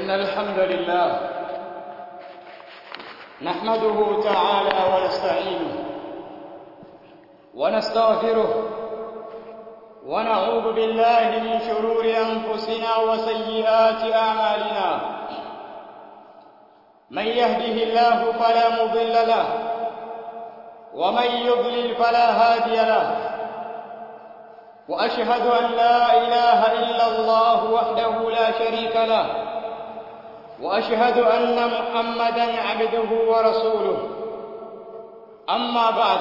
إن الحمد لله نحمده تعالى ونستعينه ونستغفره ونعوذ بالله من شرور أنفسنا وسيئات أعمالنا من يهده الله فلا مضل له ومن يضلل فلا هادي له وأشهد أن لا إله إلا الله وحده لا شريك له وأشهد أن محمدا عبده ورسوله أما بعد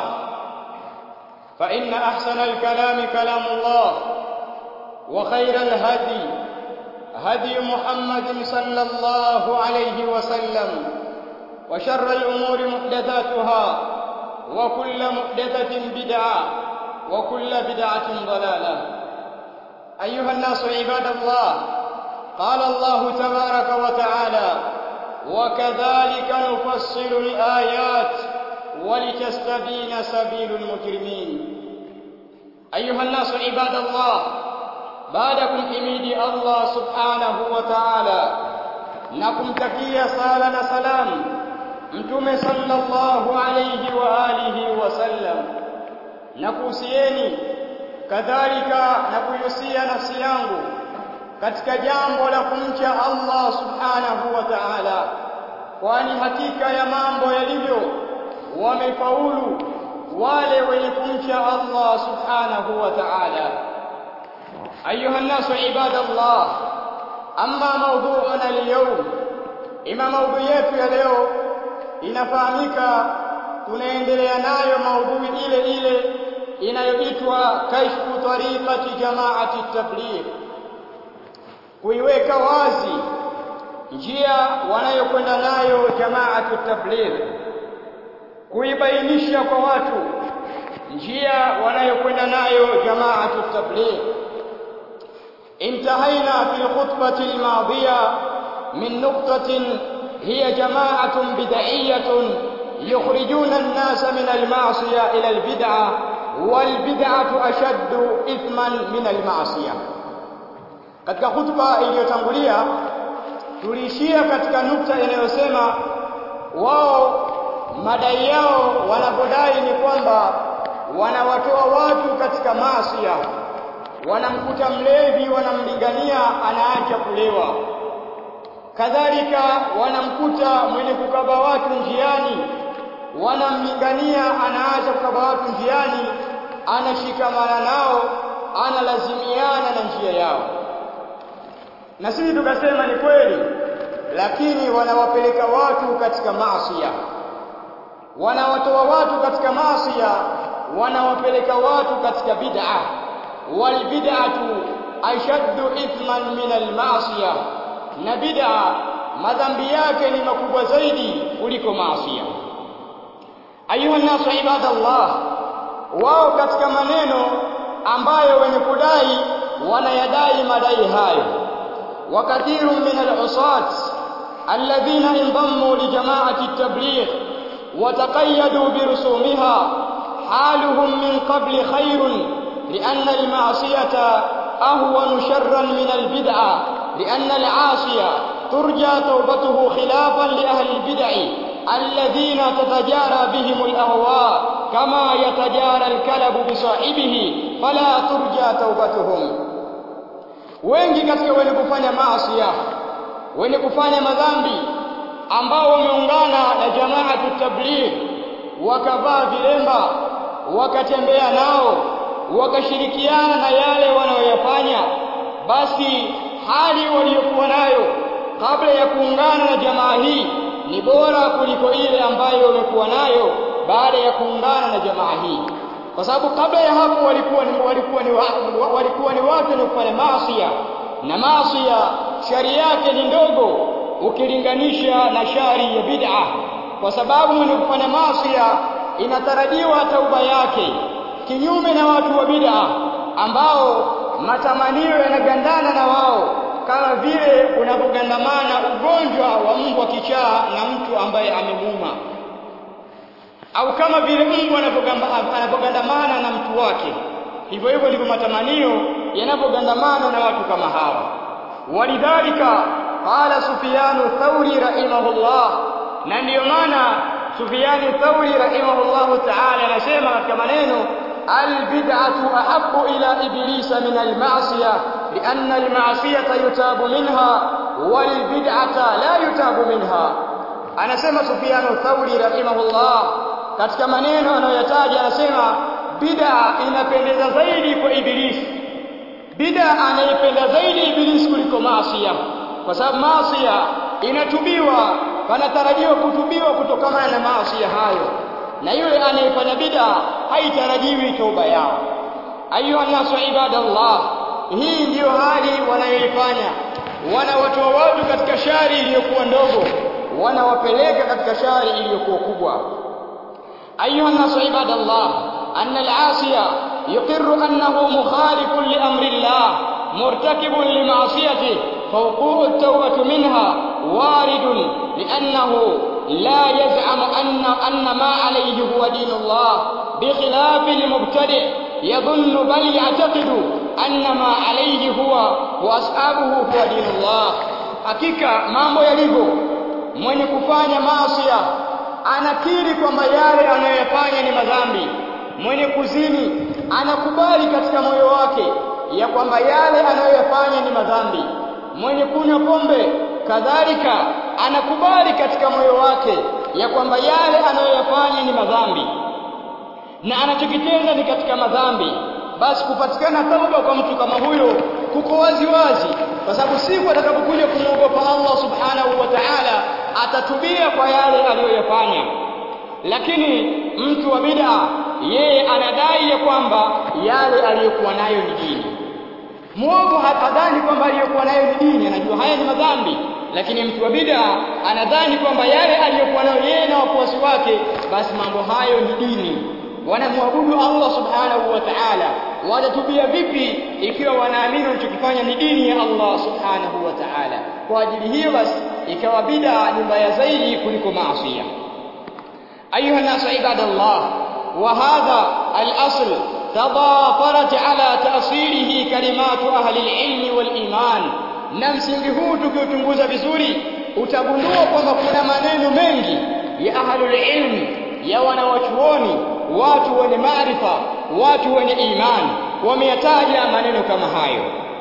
فإن أحسن الكلام كلام الله وخير الهدي هدي محمد صلى الله عليه وسلم وشر الأمور محدثاتها وكل محدثة بدعة وكل بدعة ضلالة أيها الناس عباد الله قال الله تبارك وتعالى وكذلك نفصل الآيات ولتستبين سبيل المجرمين أيها الناس عباد الله بعدكم حميدي الله سبحانه وتعالى نكمتكيا صالة سلام mtume sallallahu alayhi wa alihi wasallam na kuhusieni kadhalika na kuihusia nafsi yangu katika jambo la kumcha Allah subhanahu wa ta'ala kwani hakika ya mambo yalivyo wamefaulu wale wenye kumcha Allah subhanahu wa ta'ala ayuha nasu ibadallah amma mawdu'una al-yawm ima maudhui yetu ya leo inafahamika tunaendelea nayo maudhui ile ile inayoitwa kashfu tariqati jamaati tabligh kuiweka wazi njia wanayokwenda nayo jamaatu tabligh kuibainisha kwa watu njia wanayokwenda nayo jamaatu tabligh انتهينا في الخطبة الماضية من نقطة هي جماعة بدعية يخرجون الناس من المعصية إلى البدعة والبدعة أشد إثما من المعصية katika hutuba iliyotangulia tuliishia katika nukta inayosema wao madai yao wanapodai ni kwamba wanawatoa watu katika maasiya wanamkuta mlevi wanamlingania anaacha kulewa kadhalika wanamkuta mwenye kukaba watu njiani wanamlingania anaacha kukaba watu njiani anashikamana nao analazimiana na njia yao na sisi tukasema ni kweli lakini wanawapeleka watu katika maasiya wanawatoa watu katika maasiya wanawapeleka watu katika bid'a wal bid'atu ashaddu ithman min al ma'siyah na bid'a madhambi yake ni makubwa zaidi kuliko maasiya ayuha nasu ibadallah wao katika maneno ambayo wenye kudai wanayadai madai hayo وكثير من العصاة الذين انضموا لجماعة التبليغ وتقيدوا برسومها حالهم من قبل خير لأن المعصية أهون شرا من البدعة لأن العاصي ترجى توبته خلافا لأهل البدع الذين تتجارى بهم الأهواء كما يتجارى الكلب بصاحبه فلا ترجى توبتهم wengi katika wenye kufanya maasi wenye kufanya madhambi ambao wameungana na jamaatu tabligh wakavaa vilemba wakatembea nao wakashirikiana na yale wanayoyafanya basi hali waliokuwa nayo kabla ya kuungana na jamaa hii ni bora kuliko ile ambayo wamekuwa nayo baada ya kuungana na jamaa hii kwa sababu kabla ya hapo walikuwa ni walikuwa ni walikuwa ni watu wenye kufanya maasi na maasi shari yake ni ndogo ukilinganisha na shari ya bid'a kwa sababu mwenye kufanya maasi inatarajiwa tauba yake kinyume na watu wa bid'a ambao matamanio yanagandana na wao kama vile unapogandamana ugonjwa wa mbwa kichaa na mtu ambaye amemuuma au kama vile mbwa anapogandamana na mtu wake hivyo hivyo ndivyo matamanio yanapogandamana na watu kama hawa walidhalika qala Sufyan Thauri rahimahullah na ndiyo maana Sufyan Thauri rahimahullah ta'ala anasema katika maneno albid'atu ahabbu ila iblisa min alma'siyah لأن المعصية يتاب منها والبدعة لا يتاب منها anasema Sufyan Thauri rahimahullah katika maneno anayoyataja anasema bid'a inapendeza zaidi kwa ibilisi bid'a anaipenda zaidi ibilisi kuliko maasiya kwa sababu maasiya inatubiwa panatarajiwa kutubiwa kutokana na maasiya hayo na yule anayefanya bid'a haitarajiwi toba yao ayuha nasu ibadallah hii ndiyo hali wanayoifanya wanawatoa watu katika shari iliyokuwa ndogo wanawapeleka katika shari iliyokuwa kubwa ayuha nasu ibadallah anna al-asiya yuqirru annahu mukhalifun li amri Allah مرتكب لمعصيته فوقوع التوبة منها وارد لأنه لا يزعم أن أن ما عليه هو دين الله بخلاف المبتدع يظن بل يعتقد أن ما عليه هو وأصحابه هو دين الله hakika mambo yalivyo mwenye kufanya maasiya anakiri kwamba yale anayoyafanya ni madhambi mwenye kuzini anakubali katika moyo wake ya kwamba yale anayoyafanya ni madhambi mwenye kunywa pombe kadhalika anakubali katika moyo wake ya kwamba yale anayoyafanya ni madhambi na anachokitenda ni katika madhambi basi kupatikana tauba kwa mtu kama huyo kuko wazi wazi kwa sababu siku atakapokuja kumwogopa Allah subhanahu wa ta'ala atatubia kwa yale aliyoyafanya lakini mtu wa bid'a yeye anadai ya kwamba yale aliyokuwa nayo ni dini muovu hadhani kwamba aliyokuwa nayo ni dini anajua haya ni madhambi lakini mtu wa bid'a anadhani kwamba yale aliyokuwa nayo yeye na wafuasi wake basi mambo hayo ni dini wanamwabudu Allah subhanahu wa ta'ala watatubia vipi ikiwa wanaamini wanachokifanya ni dini ya Allah subhanahu wa ta'ala kwa ajili hiyo basi ikawa bid'a ni mbaya zaidi kuliko maasi ayuha nasu ibadallah wa hadha al-asl تضافرت على تأصيله كلمات أهل العلم والإيمان na msingi huu tukiuchunguza vizuri utagundua kwamba kuna maneno mengi ya ahlul ilm ya wanawachuoni watu wenye maarifa watu wenye imani wameyataja maneno kama hayo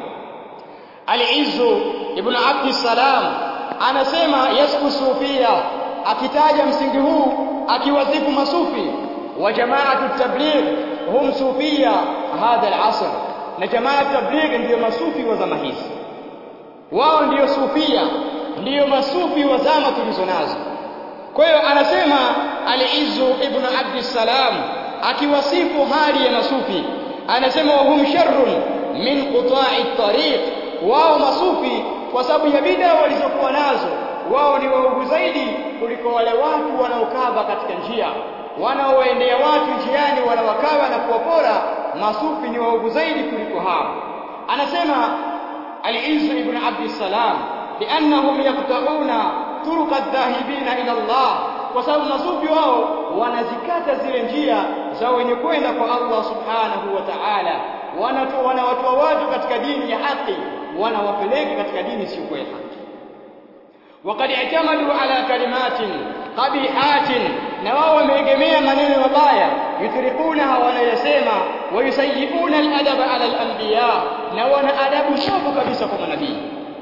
Al-Izzu ibn Abd salam anasema yasku sufia akitaja msingi huu akiwazifu masufi wa jamaatu tabligh hum sufia hadha al-asr na jamaa tabligh ndiyo masufi wa zama hizi wao ndiyo sufia ndiyo masufi wa zama tulizo nazo kwa hiyo anasema al-Izzu ibn Abd salam akiwasifu hali ya masufi anasema wahum sharrun min quta'i tariq wao masufi kwa sababu ya bid'a walizokuwa nazo wao ni waovu zaidi kuliko wale watu wanaokaba katika njia wanaoendea watu njiani wanawakaba na kuwapora masufi ni waovu zaidi kuliko hao anasema al-Izz ibn Abd salam liannahum yaqta'una turuq adh-dhahibina ila Allah kwa sababu masufi wao wanazikata zile njia za wenye kwenda kwa Allah subhanahu wa ta'ala wanatoa wanawatoa watu katika dini ya haki wanawapeleka katika dini sio ya haki وقد اعتمدوا على كلمات قبيحات na wao wameegemea maneno mabaya yutrikunaha wanayasema wayusayiuna aladaba ala alanbiya na wana adabu mbovu kabisa kwa manabii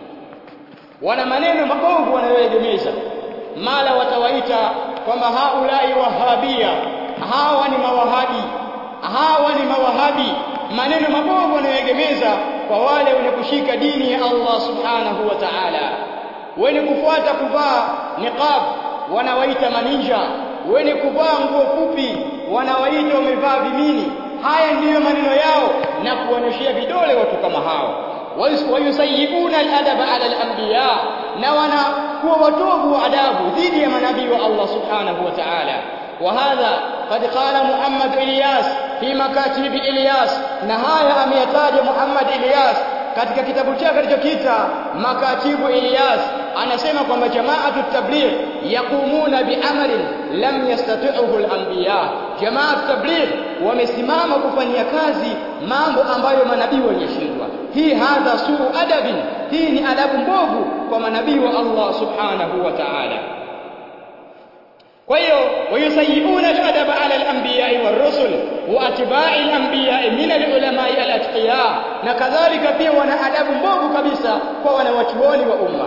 wana maneno mabovu wanayoegemeza mala watawaita kwamba haulai wahabia hawa ni mawahabi hawa ni mawahabi maneno mabovu wanayoegemeza kwa wale wenye kushika dini ya Allah subhanahu wa ta'ala wenye kufuata kuvaa niqab wanawaita maninja wenye kuvaa nguo fupi wanawaita wamevaa vimini haya ndiyo maneno yao na kuonyeshia vidole watu kama hao wayusayyibuna al-adaba ala al-anbiya na wanakuwa watovu wa adabu dhidi ya manabii wa Allah subhanahu wa ta'ala وهذا قد قال محمد إلياس في مكاتب إلياس نهاية أميتاج محمد إلياس katika kitabu chake alichokiita makatibu Ilyas anasema kwamba jamaatu tabligh yaqumuna biamalin lam yastati'uhu al-anbiya jamaatu tabligh wamesimama kufanyia kazi mambo ambayo manabii walishindwa hii hadha suu adabin hii ni adabu mbovu kwa manabii wa Allah subhanahu wa ta'ala kwa hiyo wayusayiuna al-adaba ala al-anbiya'i war-rusul wa atba'i al-anbiya'i min al-ulama'i al-atqiya na kadhalika pia wana adabu mbovu kabisa kwa wanawachuoni wa umma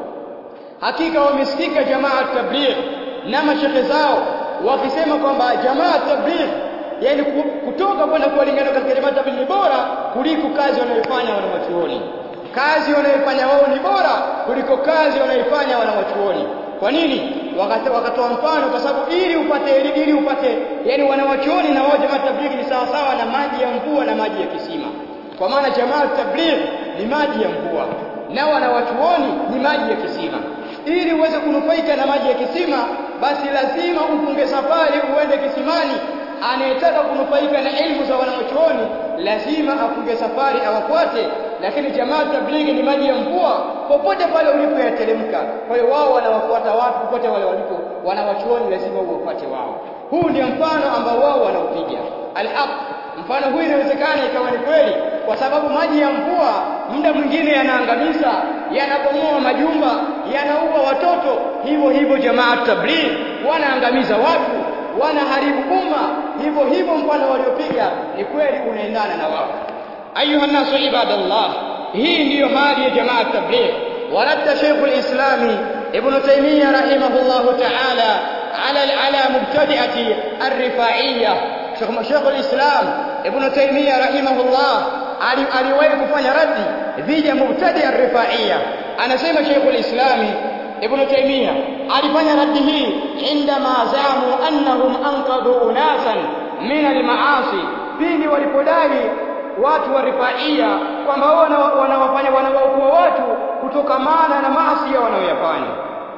hakika wamesikika jamaa tabligh na mashekhe zao wakisema kwamba jamaa tabligh yani kutoka kwenda kuwalingana katika jamaa tabligh ni bora kuliko kazi wanayofanya wanawachuoni kazi wanayofanya wao ni bora kuliko kazi wanayofanya wanawachuoni kwa nini wakatoa mfano kwa sababu ili upate ili upate yani wanawachuoni na wao jamaa tabligh ni sawa sawa na maji ya mvua na maji ya kisima kwa maana jamaa tabligh ni maji ya mvua na wanawachuoni ni maji ya kisima ili uweze kunufaika na maji ya kisima basi lazima upunge safari uende kisimani anayetaka kunufaika na elimu za wanawachuoni lazima apunge safari awafuate lakini jamaa tablighi ni maji ya mvua popote pale ulipo yateremka kwa hiyo wao wanawafuata watu popote wale walipo wanawachuoni lazima uwafuate wao huu ndio mfano ambao wao wanaupiga alhaq mfano huu inawezekana ikawa ni kweli kwa sababu maji ya mvua muda mwingine yanaangamiza yanabomoa majumba yanaua watoto hivyo hivyo jamaa tabligh wanaangamiza watu wanaharibu umma hivyo hivyo mfano waliopiga ni kweli unaendana na wao ayuha nasu ibadallah hii ndiyo hali ya jamaa tabligh ورد شيخ الإسلام ابن تيمية رحمه الله تعالى على على مبتدئة الرفاعية شيخ شيخ الإسلام ابن تيمية رحمه الله aliwahi kufanya raddi dhidi ya mubtadi ar-rifaia anasema Sheikh al-Islam Ibn Taymiyyah alifanya raddi hii indama zamu annahum anqadhu unasan min al-maasi pindi walipodai watu wa rifaia kwamba wao wanawafanya wanawaokoa watu kutokamana na maasi wanayoyafanya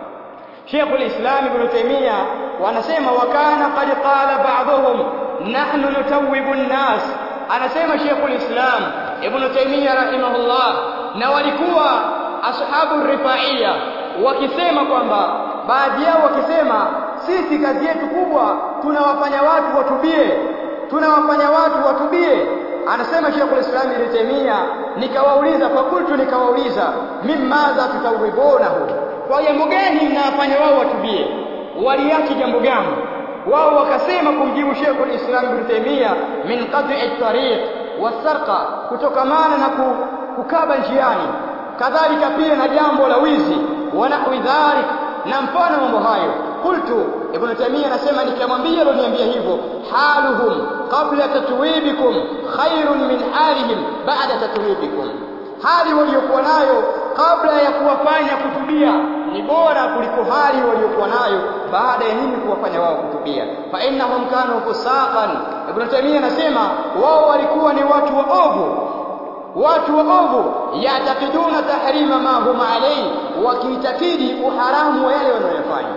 Sheikh al-Islam Ibn Taymiyyah wanasema wakana qad qala ba'dhum nahnu nutawwibu an-nas anasema Sheikhul Islam Ibn Taymiyyah rahimahullah na walikuwa ashabu rifaia wakisema kwamba baadhi yao wakisema sisi kazi yetu kubwa tunawafanya watu watubie tunawafanya watu watubie anasema Sheikhul Islam Ibn Taymiyyah nikawauliza fakultu nikawauliza mimmadha tutawibonahu kwa jambo gani mnawafanya wao watubie waliachi jambo gani wao wakasema kumjibu Sheikh al-Islam Ibn Taymiyyah min qat'i at-tariq wasarqa kutokamana na kukaba njiani kadhalika pia na jambo la wizi wa nahwi dhalik na mfano mambo hayo qultu Ibn Taymiyyah anasema nikamwambia aloniambia hivyo haluhum qabla tatwibikum khairun min halihim ba'da tatwibikum hali waliokuwa nayo kabla ya kuwafanya kutubia ni bora kuliko hali waliokuwa nayo baada ya nini kuwafanya wao kutubia fa innahum kanu fusaqan ibn taymiyyah anasema wao walikuwa ni watu waovu watu waovu yatakiduna tahrima ma hum alayhi wakiitakidi uharamu wa yale wanayofanya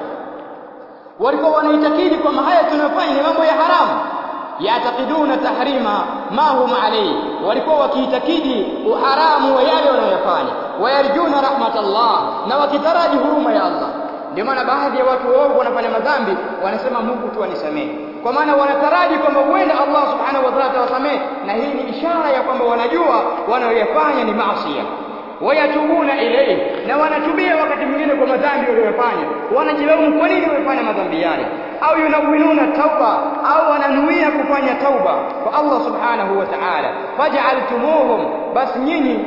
walikuwa wanaitakidi kwamba haya tunayofanya ni mambo ya haramu yatakiduna tahrima ma hum alayhi walikuwa wakiitakidi uharamu wa yale wanayofanya wayarjuna rahmatallah na wakitaraji huruma ya Allah ndio maana baadhi ya watu waovu wanafanya madhambi wanasema Mungu tu anisamehe kwa maana wanataraji kwamba huenda Allah subhanahu wa ta'ala atawasamehe na hii ni ishara ya kwamba wanajua wanayoyafanya ni maasi wayatubuna ilayhi na wanatubia wakati mwingine kwa madhambi waliyofanya wanajilaumu kwa nini wamefanya madhambi yale au yunawinuna tauba au wananuia kufanya tauba kwa Allah subhanahu wa ta'ala faj'altumuhum basi nyinyi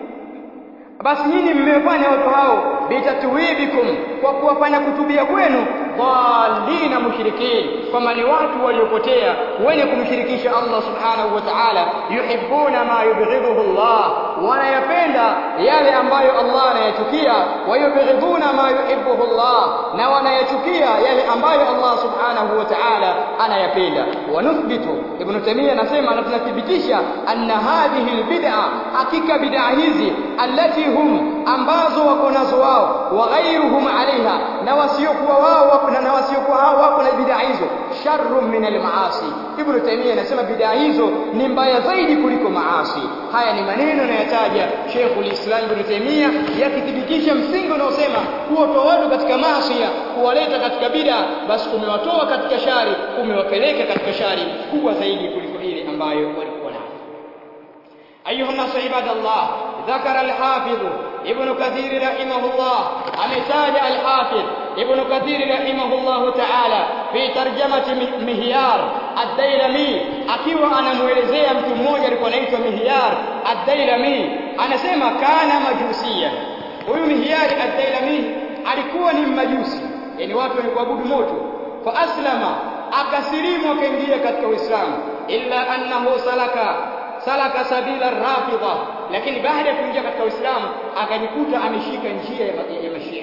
basi nyinyi mmefanya watu hao bitatwibikum kwa kuwafanya kutubia kwenu dhalina mushrikin kama ni watu waliopotea wenye kumshirikisha Allah subhanahu wa ta'ala yuhibbuna ma yubghiduhu Allah wanayapenda yale ambayo Allah anayachukia wa yubghiduna ma yuhibbuhu Allah na wanayachukia yale ambayo Allah subhanahu wa ta'ala anayapenda wa nuthbitu ibn Taymiyyah anasema na tunathibitisha anna hadhihi albid'a hakika bid'a hizi allati hum ambazo wako nazo wao wa ghayruhum alaiha na wasiokuwa wao wako na wasiokuwa hao wako na bid'a hizo sharrun min almaasi ibn Taymiyyah anasema bid'a hizo ni mbaya zaidi kuliko maasi haya ni maneno yanayataja Sheikhul Islam Ibn Taymiyyah yakithibitisha msingi unaosema kuwatoa watu katika maasi kuwaleta katika bid'a basi umewatoa katika shari umewapeleka katika shari kubwa zaidi kuliko ile ambayo walikuwa nayo ayuha nasu ibadallah ذكر الحافظ ابن كثير رحمه الله أمتاج الحافظ ابن كثير رحمه الله تعالى في ترجمة مهيار الديلمي akiwa anamuelezea mtu mmoja alikuwa anaitwa Mihyar ad-Dailami anasema kana majusia huyu Mihyar ad-Dailami alikuwa ni mmajusi yani watu wenye kuabudu moto fa aslama akasilimu akaingia katika Uislamu illa annahu salaka salaka sabila rafidha lakini baada ya kuingia katika Uislamu akajikuta ameshika njia ya, ya, ya mashia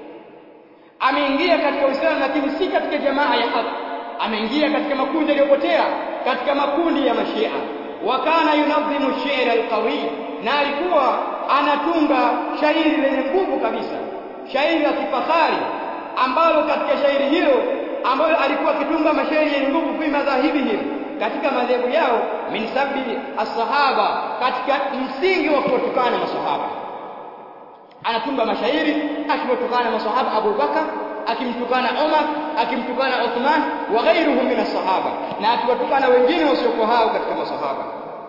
ameingia katika Uislamu lakini si katika jamaa ya haki ameingia katika makundi yaliyopotea katika makundi ya mashia wakana yunadhimu shi'r alqawi na alikuwa anatunga shairi lenye nguvu kabisa shairi la kifahari ambalo katika shairi hilo ambalo alikuwa akitunga mashairi yenye nguvu fi madhahibihim katika madhehebu yao min sabbi as-sahaba katika msingi wa kuwatukana masahaba anatunga mashairi akiwatukana masahaba Abu Bakar akimtukana Umar akimtukana Uthman wa ghairuhum min as-sahaba na akiwatukana wengine wasiokuwa hao katika masahaba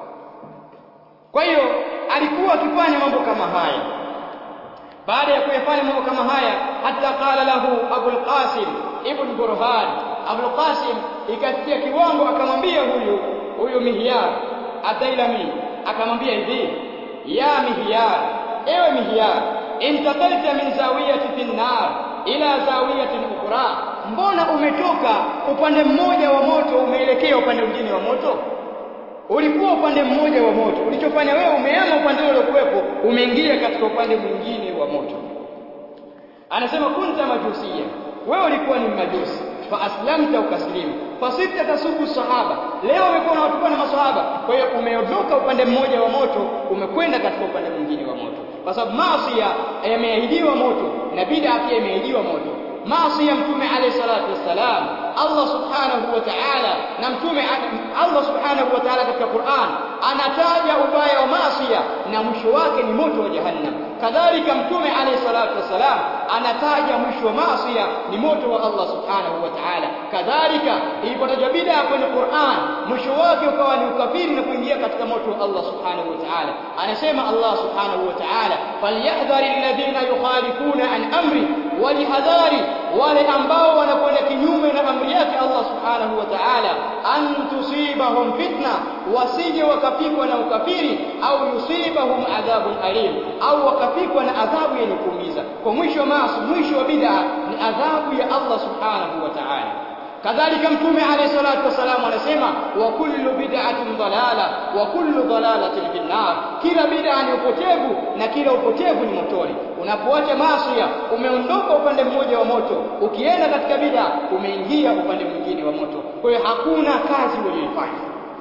kwa hiyo alikuwa akifanya mambo kama haya baada ya kuyafanya mambo kama haya hata qala lahu Abu al-Qasim ibn Burhan Abu al-Qasim ikafikia kiwango akamwambia huyu huyu Mihyar Atailami akamwambia hivi ya Mihyar ewe Mihyar intaqalta min zawiyati fi nar ila zawiyatin ukhra mbona umetoka upande mmoja wa moto umeelekea upande mwingine wa moto ulikuwa upande mmoja wa moto ulichofanya wewe umeama upande ule uliokuwepo umeingia katika upande mwingine wa moto anasema kunta majusia wewe ulikuwa ni majusi fa aslamta ukaslimu fasita tasubu sahaba leo umekuwa unawatukana masahaba kwa hiyo umeondoka upande mmoja wa moto umekwenda katika upande mwingine wa moto kwa sababu maasi yameahidiwa moto na bid'a pia imeahidiwa moto maasi ya mtume alayhi salatu wassalam Allah subhanahu wa ta'ala na mtume Allah subhanahu wa ta'ala katika Qur'an anataja ubaya wa maasi na mwisho wake ni moto wa jahannam kadhalika mtume alayhi salatu wassalam anataja mwisho wa maasi ni moto wa Allah subhanahu wa ta'ala kadhalika ilipotajwa bid'a kwenye Qur'an mwisho wake ukawa ni ukafiri na kuingia katika moto wa Allah subhanahu wa ta'ala anasema Allah subhanahu wa ta'ala falyahdhari alladhina yukhalifuna an amri walihadhari wale ambao wanakwenda kinyume na amri yake Allah subhanahu wa ta'ala an tusibahum fitna wasije wakapikwa na ukafiri au yusibahum adhabun alim au wakapikwa na adhabu yenye kuumiza kwa mwisho maasi mwisho wa bid'a ni adhabu ya Allah subhanahu wa ta'ala kadhalika mtume alayhi salatu wasalam anasema wa kullu bid'atin dalala wa kullu dalalatin fin nar kila bid'a ni upotevu na kila upotevu ni motoni unapoacha maasi umeondoka upande mmoja wa moto ukienda katika bid'a umeingia upande mwingine wa moto kwa hiyo hakuna kazi uliyoifanya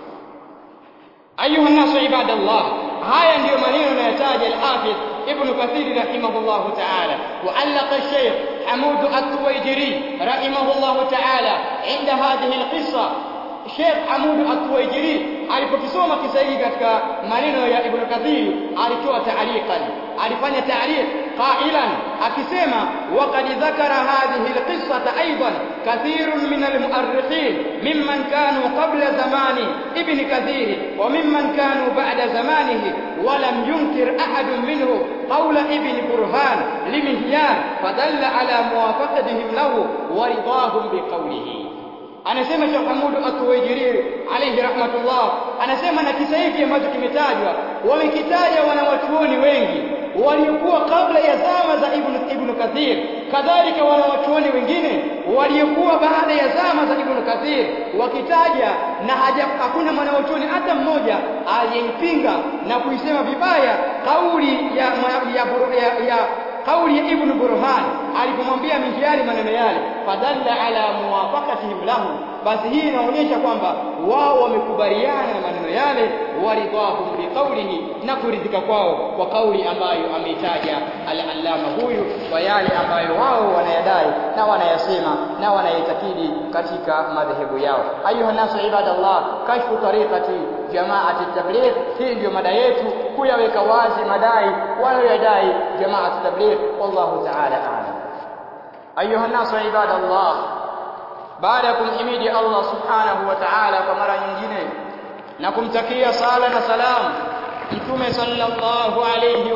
ayuha nasu ibadallah haya ndiyo maneno yanayotaja al-Hafidh Ibn Kathir rahimahullahu ta'ala وعلق الشيخ حمود التويجري رحمه الله تعالى عند هذه القصة Sheikh Hamud At-Tuwaijiri alipokisoma kisa hiki katika maneno ya Ibn Kathir alitoa taaliqan alifanya taaliq qailan akisema waqad dhakara hadhihi alqissata aidan kathirun min almu'arrikhin mimman kanu qabla zamani Ibn Kathir wa mimman kanu ba'da zamanihi ولم ينكر أحد منهم قول ابن برهان لمهيان فدل على موافقتهم له ورضاهم بقوله anasema Sheikh Hamud At-Tuwaijiri alayhi rahmatullah anasema na kisa hiki ambacho kimetajwa wamekitaja wanawachuoni wengi waliokuwa kabla ya zama za Ibn Ibn Kathir kadhalika wanawachuoni wengine waliokuwa baada ya zama za Ibn Kathir wakitaja na haja hakuna mwanawachuoni hata mmoja aliyeipinga na kuisema vibaya kauli ya ya, ya, ya kauli ya Ibn Burhan alipomwambia Mihyari maneno yale fadalla ala muwafaqatihim lahu basi hii inaonyesha kwamba wao wamekubaliana na maneno yale waridhahum biqaulihi na kuridhika kwao kwa kauli ambayo ameitaja al-allama huyu kwa yale ambayo wao wanayadai na wanayasema na wanayitakidi katika madhehebu yao ayuha nasu ibadallah kashfu tariqati jamaati tabligh hii ndio mada yetu kuyaweka wazi madai wanayoyadai jamaati tabligh wallahu ta'ala a'lam ayuha nasu ibadallah baada ya kumhimidi Allah subhanahu wa ta'ala kwa mara nyingine na kumtakia sala na salam mtume sallallahu alayhi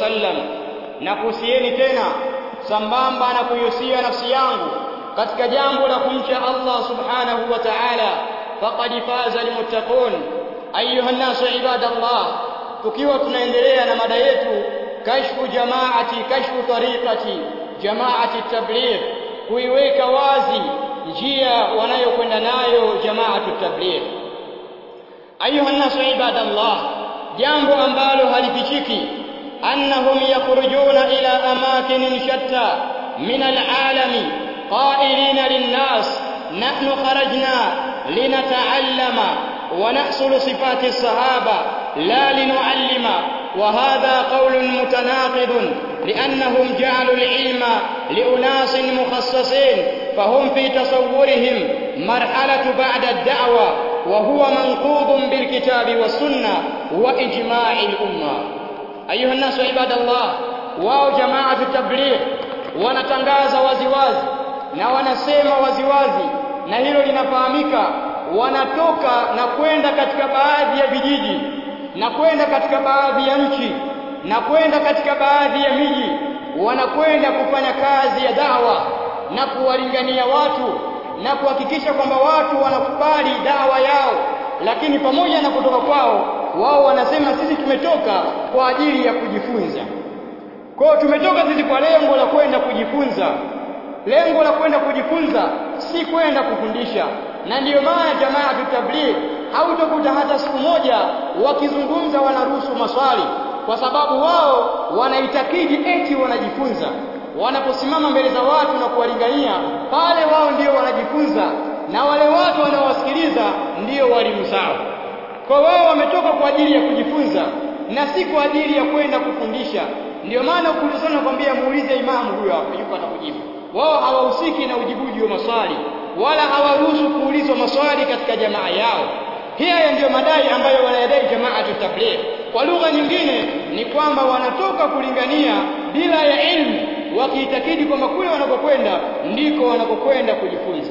wasallam na kuhusieni tena sambamba na kuihusia nafsi yangu katika jambo la kumcha Allah subhanahu wa ta'ala faqad faza almuttaqun ayuha nasu ibadallah tukiwa tunaendelea na mada yetu kashfu jamaati kashfu tariqati jamaati tabligh kuiweka wazi njia wanayokwenda nayo jamaatu tabligh ayuha nasu ibadallah jambo ambalo halifichiki annahum yakhrujuna ila amakinin shatta min alalami qailina linnas nahnu kharajna linata'allama ونحصل صفات الصحابة لا لنعلم وهذا قول متناقض لأنهم جعلوا العلم لأناس مخصصين فهم في تصورهم مرحلة بعد الدعوة وهو منقوض بالكتاب والسنة وإجماع الأمة أيها الناس عباد الله واو جماعة التبليغ wanatangaza waziwazi na wanasema waziwazi na hilo linafahamika wanatoka na kwenda katika baadhi ya vijiji na kwenda katika baadhi ya nchi na kwenda katika baadhi ya miji wanakwenda kufanya kazi ya dawa na kuwalingania watu na kuhakikisha kwamba watu wanakubali dawa yao lakini pamoja na kutoka kwao wao wanasema sisi tumetoka kwa ajili ya kujifunza kwao tumetoka sisi kwa lengo la kwenda kujifunza lengo la kwenda kujifunza si kwenda kufundisha na ndiyo maana jamaa tabligh hautakuta hata siku moja wakizungumza wanaruhusu maswali kwa sababu wao wanaitakidi eti wanajifunza wanaposimama mbele za watu na kuwalingania pale wao ndio wanajifunza na wale watu wanaowasikiliza ndio walimu zao kwa wao wametoka kwa ajili ya kujifunza na si kwa ajili ya kwenda kufundisha ndio maana ukiulizana kwambia muulize imamu huyo hapo yuko atakujibu wao hawahusiki na ujibuji wa maswali wala hawaruhusu kuulizwa maswali katika jamaa yao haya ndiyo madai ambayo wanayadai jamaa tabligh kwa lugha nyingine ni kwamba wanatoka kulingania bila ya ilmu wakiitakidi kwamba kule wanakokwenda ndiko wanakokwenda kujifunza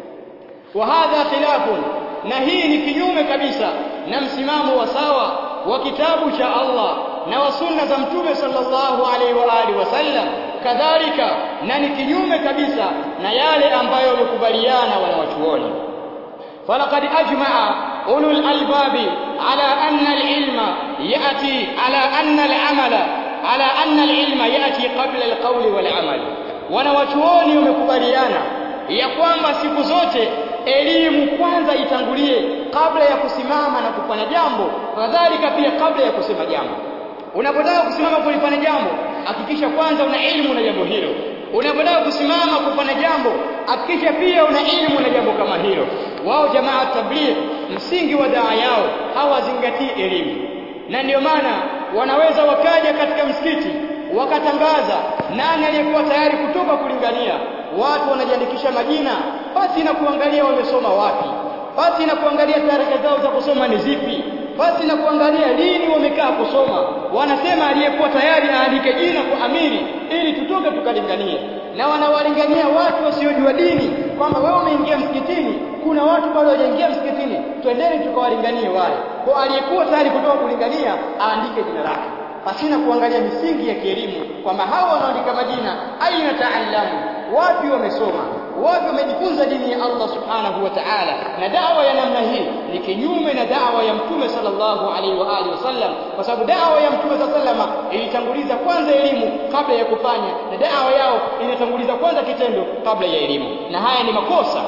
wa hadha khilafun na hii ni kinyume kabisa na msimamo wa sawa wa kitabu cha Allah na wa sunna za mtume sallallahu alaihi wa alihi wasallam kadhalika na ni kinyume kabisa na yale ambayo wamekubaliana wanawachuoni falaqad ajma'a ulul albabi ala anna alilma yati ala anna alamala ala anna alilma yati qabla alqawli walamal wanawachuoni wamekubaliana ya kwamba siku zote elimu kwanza itangulie kabla ya kusimama na kufanya jambo kadhalika pia kabla ya kusema jambo unapotaka kusimama kulifanya jambo hakikisha kwanza una elimu na jambo hilo unapotaka kusimama kufanya jambo hakikisha pia una elimu na jambo kama hilo wao jamaa tabligh msingi wa daa yao hawazingatii elimu na ndio maana wanaweza wakaja katika msikiti wakatangaza nani aliyekuwa tayari kutoka kulingania watu wanajiandikisha majina basi na kuangalia wamesoma wapi basi na kuangalia tarehe zao za kusoma ni zipi basi na kuangalia lini wamekaa kusoma wanasema aliyekuwa tayari aandike jina kwa amiri ili tutoke tukalinganie na wanawalingania watu wasiojua dini kwamba wewe umeingia msikitini kuna watu bado hawajaingia msikitini twendeni tukawalinganie wale kwa aliyekuwa tayari kutoka kulingania aandike jina lake pasina kuangalia misingi ya kielimu kwamba hawa wanaandika majina aina taallamu wapi wamesoma wapi wamejifunza dini ya Allah subhanahu wa ta'ala na dawa ya namna hii ni kinyume na dawa ya mtume sallallahu alaihi wa alihi wasallam kwa sababu dawa ya mtume sallallahu ilitanguliza kwanza elimu kabla ya kufanya na dawa yao inatanguliza kwanza kitendo kabla ya elimu na haya ni makosa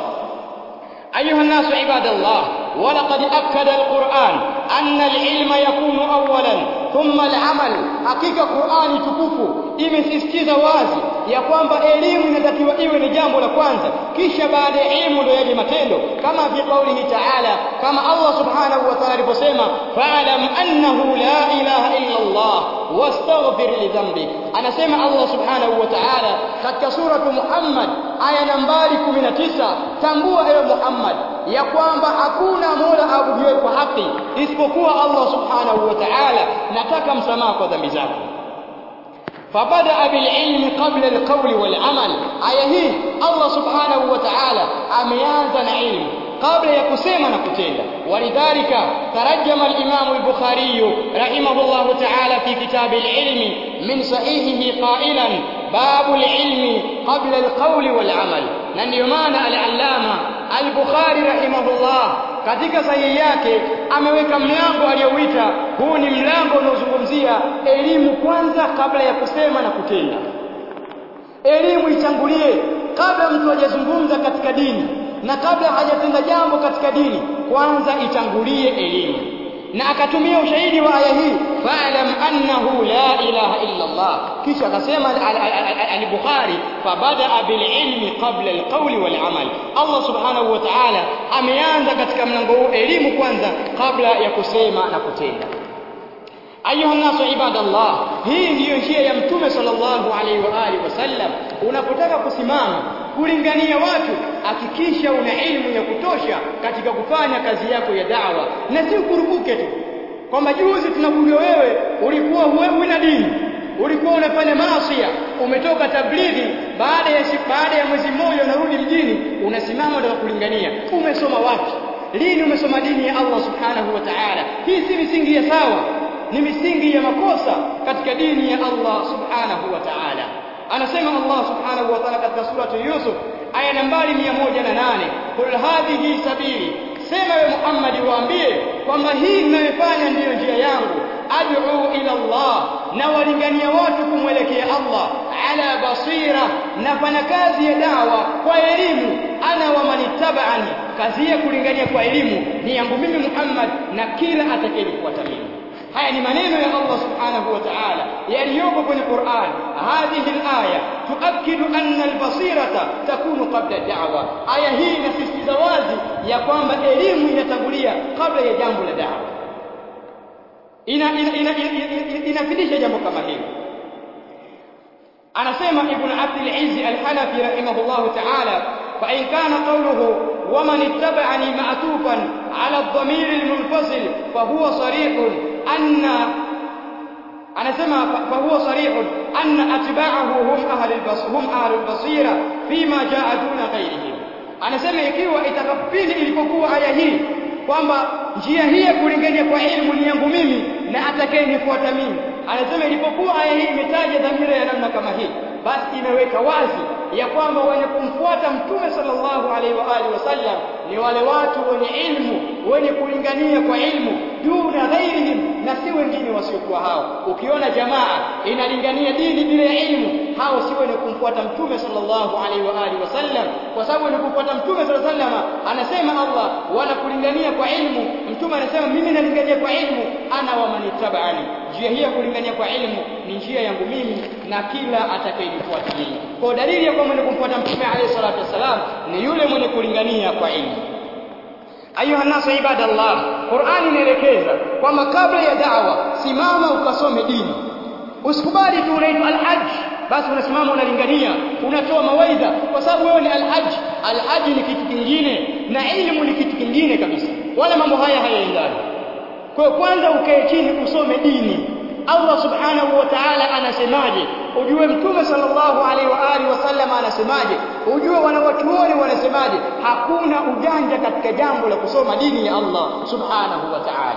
أيها الناس عباد الله ولقد أكد القرآن أن العلم يكون أولا ثم العمل حقيقة قرآن tukufu imesisitiza wazi ya kwamba elimu inatakiwa iwe ni jambo la kwanza kisha baada ya elimu ndio yaje matendo kama fi qaulihi ta'ala kama Allah subhanahu wa ta'ala aliposema fa'lam annahu la ilaha illa Allah wastaghfir li dhanbi anasema Allah subhanahu wa ta'ala katika suratu Muhammad aya nambari 19 tambua ewe Muhammad ya kwamba hakuna mola abudiwe kwa haki isipokuwa Allah subhanahu wa ta'ala nataka msamaha kwa dhambi zako فبدأ بالعلم قبل القول والعمل aya hii Allah subhanahu wa ta'ala ameanza na ilmu kabla ya kusema na kutenda walidhalika tarajama al-Imam al-Bukhari rahimahullah ta'ala fi kitab al-ilm min sahihihi qailan babu al-ilmi qabla al-qawli wal-amal na ndio maana al-allama al-Bukhari rahimahullah katika sahihi yake ameweka mlango aliyouita huu ni mlango unaozungumzia elimu kwanza kabla ya kusema na kutenda elimu itangulie kabla mtu hajazungumza katika dini na kabla hajatenda jambo katika dini kwanza itangulie elimu na akatumia ushahidi wa aya hii fa'lam annahu la ilaha illa Allah kisha akasema al-Bukhari fabada bil ilmi qabla al-qawli wal amal Allah subhanahu wa ta'ala ameanza katika mlango huu elimu kwanza kabla ya kusema na kutenda ayuha nasu ibadallah hii ndiyo njia ya mtume sallallahu alaihi wa alihi wasallam unapotaka kusimama kulingania watu hakikisha una elimu ya kutosha katika kufanya kazi yako ya da'wa na si ukurupuke tu kwamba juzi tunakujua wewe ulikuwa wewe na dini ulikuwa unafanya maasi umetoka tablighi baada ya baada ya mwezi mmoja unarudi mjini unasimama na kulingania umesoma wapi lini umesoma dini ya Allah subhanahu wa ta'ala hii si misingi ya sawa ni misingi ya makosa katika dini ya Allah subhanahu wa ta'ala anasema Allah subhanahu wa ta'ala katika surati Yusuf aya nambari 108 kul hadhihi sabili sema we Muhammad waambie kwamba hii ninayofanya ndiyo njia yangu ad'u ila Allah na walingania watu kumwelekea Allah ala basira nafanya kazi ya dawa kwa elimu ana wa manittaba'ani kazi ya kulingania kwa elimu ni yangu mimi Muhammad na kila atakayenifuata mimi haya ni maneno ya Allah subhanahu wa ta'ala yaliyopo kwenye Qur'an hadhihi al-aya tuakidu anna al-basirata takunu qabla ad-da'wa aya hii inasisitiza wazi ya kwamba elimu inatangulia kabla ya jambo la da'wa ina inafidisha jambo kama hili anasema ibn Abd al-Izz al-Hanafi rahimahullah ta'ala fa in kana qawluhu ومن اتبعني معطوفا على الضمير المنفصل فهو صريح أن أنا سمع فهو صريح أن أتباعه هم أهل البص هم أهل البصيرة فيما جاء دون غيرهم أنا سمع ikiwa itakapili ilipokuwa aya hii kwamba njia hii ya kulingania kwa elimu ni yangu mimi na atakayenifuata mimi anasema ilipokuwa aya hii imetaja dhamira ya namna kama hii basi imeweka wazi ya kwamba wenye kumfuata mtume sallallahu alaihi wa alihi wasallam ni wale watu wenye ilmu wenye kulingania kwa ilmu duna ghairihim na si wengine wasiokuwa hao ukiona jamaa inalingania dini bila ya ilmu hao si wenye kumfuata mtume sallallahu alaihi wa alihi wasallam kwa sababu wenye kumfuata mtume sallallahu alaihi wasallam anasema Allah wanakulingania kwa ilmu mtume anasema mimi nalingania kwa ilmu ana wa manittabani njia hii ya kulingania kwa ilmu ni njia yangu mimi na kila atakayenifuata mimi kwa dalili ya kwamba mwenye kumfuata mtume alayhi salatu wasalam ni yule mwenye kulingania kwa ilmu ayuha nasu ibadallah Qur'ani inaelekeza kwamba kabla ya da'wa simama ukasome dini usikubali tu unaitwa al-hajj basi unasimama unalingania unatoa mawaidha kwa sababu wewe ni al-hajj al-hajj ni kitu kingine na ilmu ni kitu kingine kabisa wala mambo haya hayaendani kwa kwanza ukae chini usome dini Allah subhanahu wa ta'ala anasemaje ujue mtume sallallahu alaihi wa alihi wasallam anasemaje ujue wanawachuoni wanasemaje hakuna ujanja katika jambo la kusoma dini ya Allah subhanahu wa ta'ala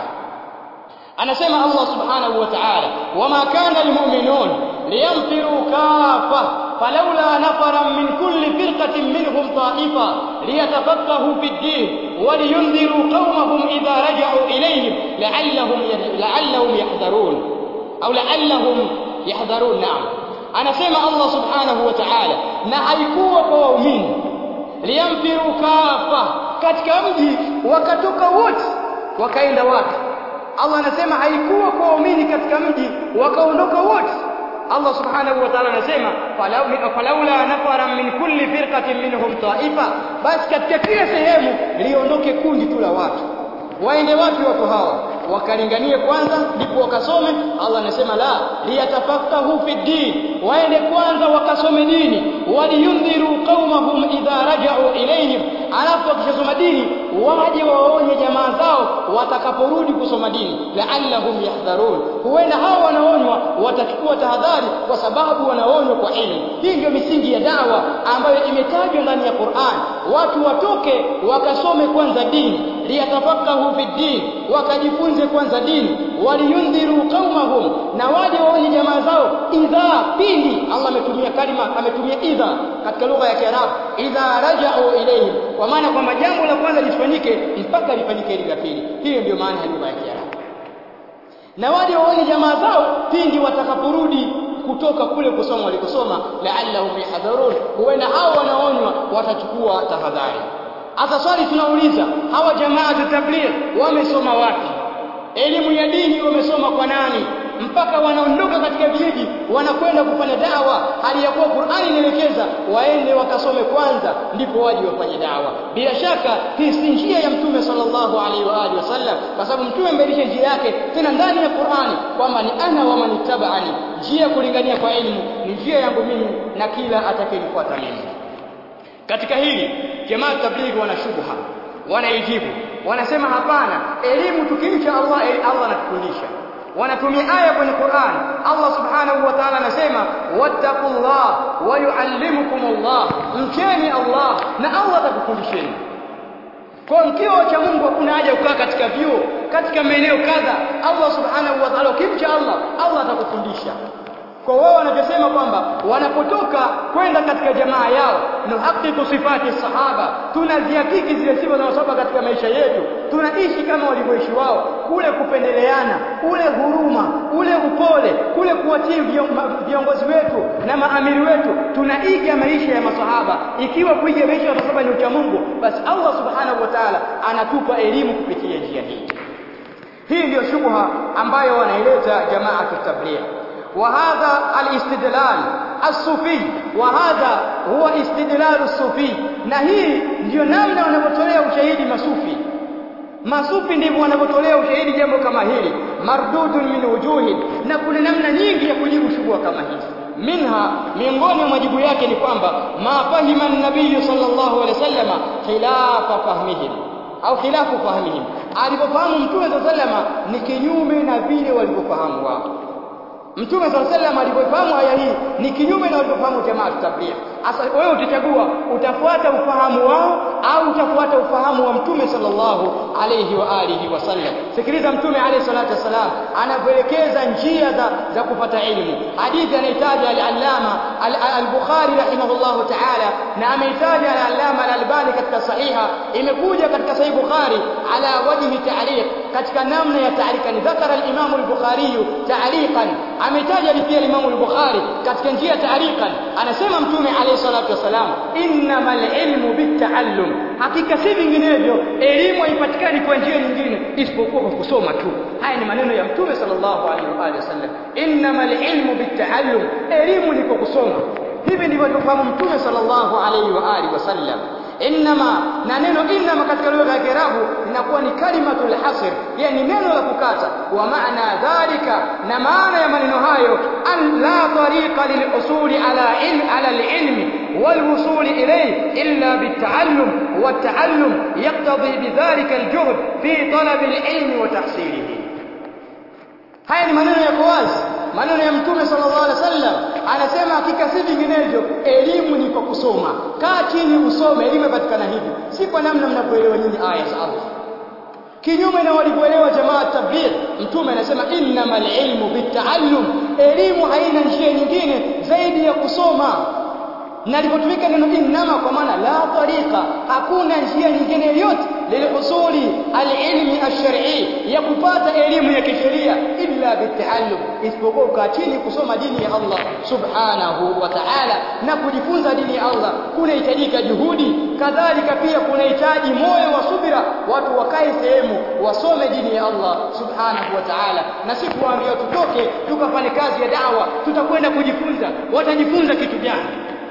anasema Allah subhanahu wa ta'ala wama kana almu'minun liyamfiru kafa falawla nafaran min kulli firqatin minhum ta'ifa liyatafaqahu fi ad-din ولينذروا قومهم إذا رجعوا إليهم لعلهم لعلهم يحذرون أو لعلهم يحذرون نعم أنا سمع الله سبحانه وتعالى na haikuwa kwa waumini liyamfiru kafa katika mji wakatoka wote wakaenda wapi Allah anasema haikuwa kwa waumini katika mji wakaondoka wote Allah subhanahu wa ta'ala anasema falaula nafara min kulli firqatin minhum ta'ifa basi katika kila sehemu liondoke kundi tu la watu waende wapi watu hawa wakalinganie kwanza ndipo wakasome Allah anasema la liyatafaqahu fi din waende kwanza wakasome dini waliyundhiru qaumahum idha raja'u ilayhim alafu wakishasoma dini waje waonye jamaa zao watakaporudi kusoma dini la'allahum yahdharun huenda hao wanaonywa watachukua tahadhari kwa sababu wanaonywa kwa elimu hii ndio misingi ya dawa ambayo imetajwa ndani ya Qur'an watu watoke wakasome kwanza dini liyatafakahu fi din wakajifunze kwanza dini waliyundhiru qaumahum na waje waonye jamaa zao idha pindi Allah ametumia kalima ametumia idha katika lugha ya Kiarabu idha raja'u ilayhim kwa maana kwamba jambo la kwanza lifanyike mpaka lifanyike ile la pili hiyo ndio maana ya lugha ya Kiarabu na waje waone jamaa zao pindi watakaporudi kutoka kule kusoma walikosoma la'allahum yahdharun huenda hao wanaonywa watachukua tahadhari hasa swali tunauliza hawa jamaa tabligh wamesoma wapi elimu ya dini wamesoma kwa nani mpaka wanaondoka katika vijiji wanakwenda kufanya dawa hali ya kuwa Qur'ani inaelekeza waende wakasome kwanza ndipo waje wafanye dawa bila shaka hii si njia ya mtume sallallahu alaihi wa alihi wasallam kwa sababu mtume amelisha njia yake tena ndani ya Qur'ani kwamba ni ana wa manittaba'ani njia kulingania kwa elimu ni njia yangu mimi na kila atakayenifuata mimi katika hili jamaa tablighi wana shubha wanaijibu wanasema hapana elimu tukimcha Allah Allah anatufundisha wanatumia aya kwenye Qur'an Allah subhanahu wa ta'ala anasema wattaqullah wa yuallimukumullah mcheni Allah na Allah atakufundisheni kwa mkiwa cha Mungu hakuna haja kukaa katika vyuo katika maeneo kadha Allah subhanahu wa ta'ala ukimcha Allah Allah atakufundisha kwa wao wanavyosema kwamba wanapotoka kwenda katika jamaa yao nuhaqiqu sifati sahaba tunazihakiki zile sifa za masahaba katika maisha yetu tunaishi kama walivyoishi wao kule kupendeleana ule huruma ule upole kule kuwatii viongozi wetu na maamiri wetu tunaiga maisha ya masahaba ikiwa kuiga maisha ya masahaba ni ucha Mungu basi Allah subhanahu wa ta'ala anatupa elimu kupitia njia hii hii ndio shubha ambayo wanaileta jamaa tabligh وهذا الاستدلال الصوفي وهذا هو استدلال الصوفي na hii ndio namna wanavyotolea ushahidi masufi masufi ndivyo wanavyotolea ushahidi jambo kama hili mardudun min wujuhi na kuna namna nyingi ya kujibu shubha kama hizi minha miongoni mwa majibu yake ni kwamba ma fahima an-nabiy sallallahu alaihi wasallam khilafa fahmihim au khilafu fahmihim alipofahamu mtume sallallahu alaihi wasallam ni kinyume na vile walivyofahamu wao Mtume صلى الله عليه وسلم alipofahamu aya hii ni kinyume na walivyofahamu jamaa tabligh. Sasa wewe utachagua utafuata ufahamu wao au utafuata ufahamu wa Mtume sallallahu alayhi wa alihi wasallam. Sikiliza Mtume alayhi salatu wasalam anavyoelekeza njia za, za kupata elimu. Hadithi anahitaji al-Allama al-Bukhari rahimahullahu ta'ala na amehitaji al-Allama al-Albani katika sahiha imekuja katika sahih Bukhari ala wajhi ta'liq katika namna ya ta'liqa ni dhakara al-Imam al-Bukhari ta'liqan ametaja pia Imam al-Bukhari katika njia ta'liqan anasema Mtume alayhi salatu wasalam innamal ilmu bitaallum hakika si vinginevyo elimu haipatikani kwa njia nyingine isipokuwa kwa kusoma tu haya ni maneno ya Mtume sallallahu alaihi wa alihi wasallam innamal ilmu bitaallum elimu ni kwa kusoma hivi ndivyo alivyofahamu Mtume sallallahu alaihi wa alihi wasallam innama na neno innama katika lugha ya Kiarabu linakuwa ni kalimatul hasr yani neno la kukata wa maana dhalika na maana ya maneno hayo an la tariqa lil usuli ala ilm ala al ilmi wal wusuli ilayhi illa bit ta'allum wa ta'allum yaqtadi bidhalika al juhd fi talab al ilmi wa tahsilihi haya ni maneno yako wazi maneno ya mtume sallallahu alaihi wasallam anasema hakika si vinginevyo elimu ni kwa kusoma kaa chini usome elimu ipatikana hivi si kwa namna mnapoelewa nyinyi aya za Allah kinyume na walivyoelewa jamaa tabligh mtume anasema innamal ilmu bitaallum elimu haina njia nyingine zaidi ya kusoma na lilipotumika neno innama kwa maana la tariqa hakuna njia nyingine yoyote lilhusuli alilmi alshar'i ya kupata elimu ya kisheria illa bitaallum isipokuwa ukaa chini kusoma dini ya Allah subhanahu wa ta'ala na kujifunza dini ya Allah kunahitajika juhudi kadhalika pia kunahitaji moyo wa subira watu wakae sehemu wasome dini ya Allah subhanahu wa ta'ala na si kuambia tutoke tukafanye kazi ya dawa tutakwenda kujifunza watajifunza kitu gani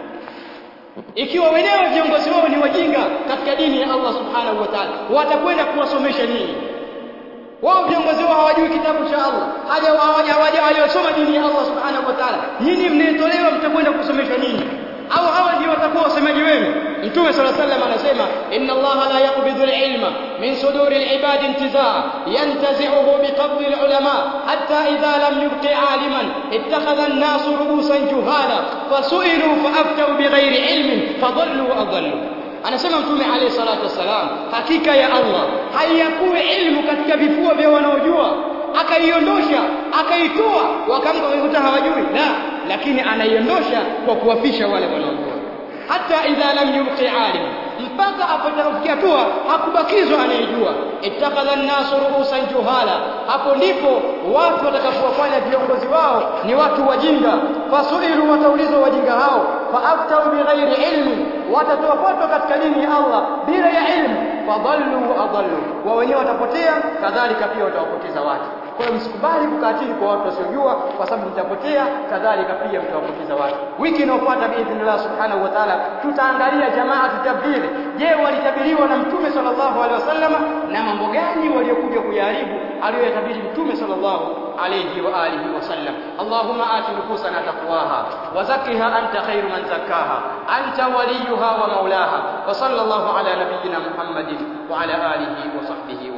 ikiwa wenyewe viongozi wao ni wajinga katika dini ya Allah subhanahu wa ta'ala watakwenda kuwasomesha nini wao viongozi wao hawajui kitabu cha Allah haja hawajasoma dini ya Allah subhanahu wa ta'ala nyinyi mnaitolewa mtakwenda kusomeshwa nini au hawa ndio watakuwa wasemaji wenu mtume sala sallam anasema inna Allah la yaqbidu al-ilma min suduri al-ibad intizaa yantazi'uhu biqabdi al-ulama hatta idha lam yubqi 'aliman ittakhadha an-nasu ru'usan juhala fasu'ilu fa'aftaru bighayri ilmin fadallu wa adallu anasema mtume alayhi salatu wassalam hakika ya Allah haiyakuwi ilmu katika vifua vya wanaojua akaiondosha akaitoa wakamka wakaikuta hawajui la lakini anaiondosha kwa kuwafisha wale wanaojua hata idha lam yubqi alim mpaka apotakafikia hatua hakubakizwa anayejua ittakhadha an-nasu ru'usan juhala hapo ndipo watu watakapowafanya viongozi wao ni watu wajinga fasuilu wataulizwa wajinga hao faaftau bighairi ilmi watatoa fatwa katika dini ya Allah bila ya ilmu fadhallu wa adallu wa wenyewe watapotea kadhalika pia watawapoteza watu kwa hiyo msikubali kukaa chini kwa watu wasiojua kwa sababu mtapotea kadhalika pia mtawapoteza watu wiki inayofuata biidhnillah subhanahu wa ta'ala tutaangalia jamaa tutabiri je walitabiriwa na mtume sallallahu alaihi wasallam na mambo gani waliokuja kuyaharibu aliyoyatabiri mtume sallallahu alayhi wa alihi wasallam allahumma ati nufusana taqwaha wa zakkiha anta khairu man zakkaha anta waliyuha wa maulaha wa sallallahu ala nabiyyina muhammadin wa ala alihi wa sahbihi